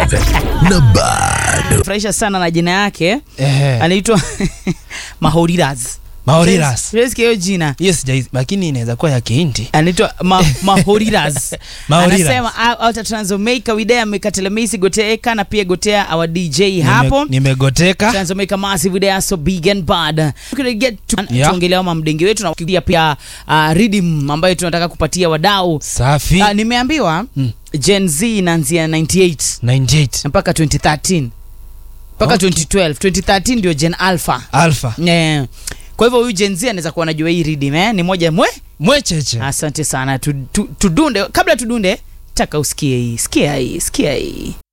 47 na bado furahisha sana na jina yake Eh, anaitwa Mahoriras. Mahoriras. Siwezi hiyo jina hiyo sijai lakini inaweza kuwa ya Kihindi. anaitwa ma, Mahoriras. Mahoriras. Anasema alta transomeka widea mekatelemisi goteeka na pia gotea our DJ hapo Nime- nimegoteka Transomeka massive idea so big and bad. We're gonna get to Yeah. tuongelea ama mdenge wetu na pia pia uh, rhythm ambayo tunataka kupatia wadau. safi Uh, nimeambiwa Mm. Gen Z inaanzia 98 98 mpaka 2013 mpaka Okay. 2012 2013 ndio Gen Alpha. alpha Yeah. Kwa hivyo huyu Gen Z anaweza kuwa anajua hii rhythm eh? Ni moja mwe. mwecheche Asante sana. Tu- tu- Tudunde kabla tudunde, taka usikie hii. Sikia hii, sikia hii.